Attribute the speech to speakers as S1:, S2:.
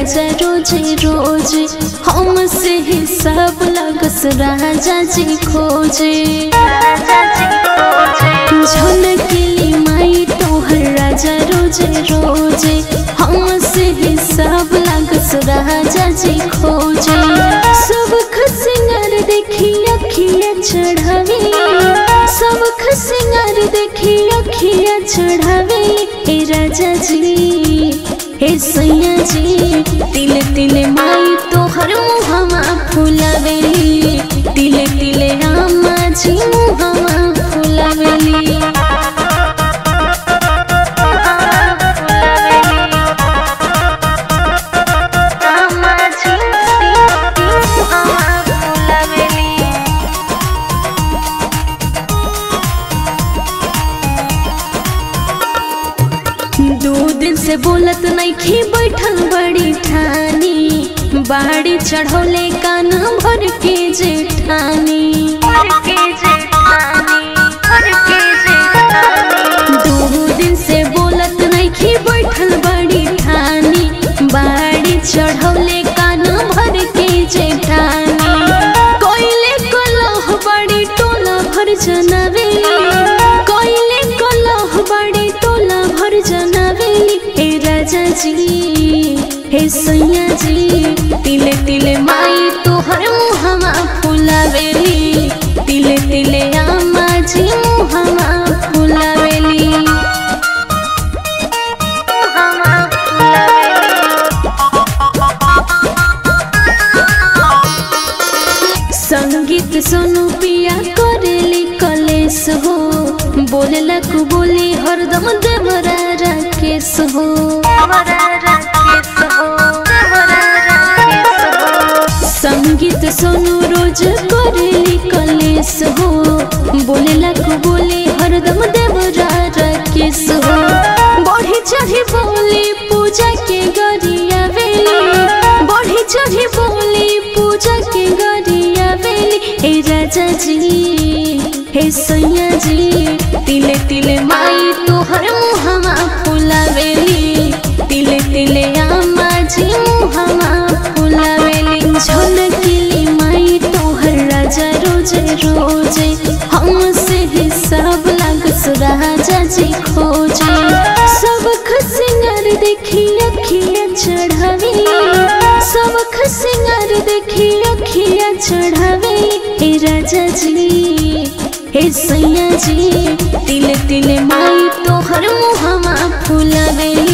S1: राजा रोजे रोजे हमसे हिसाब लगस राजा जी खोजे झलकेली माई तोहर राजा रोजे रोजे हमसे हिसाब लगस राजा जी खोजे सब खसिंगर देखी अखिया चढ़ावे सब खसिंगर देखी अखिया चढ़ावे हे राजा जी हे सैया जी तिल तिल माई तोहर मुहमा फुलावेली तिल तिल रामा जी मुहमा फुलावेली दो दिन से बोलत नइखी बैठल बड़ी ठानी बाड़ी चढ़ौले कान भर के जेठानी दो दिन से बोलत नइखी बैठल बड़ी ठानी बाड़ी चढ़ौले कान भर के जेठानी कोइले कलह बड़ी टोला भर जनावेली कोइले कलह बड़ी टोला भर जनावेली हे राजा जी हे सैया जी तिले तिले माई तोहर मुहमा फुलावेली तिले तिले आमा जी मुहमा फुलावेली संगीत सोनू पिया करेली कलेस हो बोलेला कु बोली हरदम देवरा राकेश हो संगीत सोनू रोज करेली कलेस हो बोलेला कु बोली हरदम देवरा राकेश हो बढ़ी चढ़ी बोली पूजा के गरिया वेली बढ़ी चढ़ी बोली पूजा के गरिया वेली हे राजा जी हे सैया जी तिले तिले माई तोहर मुहमा फुलावेली तिले तिले आमा जी मुहमा फुलावेली झलकेली माई तोहर राजा रोजे रोजे हमसे हिसाब लागस राजा जी खोजे सब खसिंगर देखी अखिया चढ़ावे सब खसिंगर देखी अखिया चढ़ावे हे राजा जी हे सैया जी तिल तिल माई तोहर मुहमा फुलावेली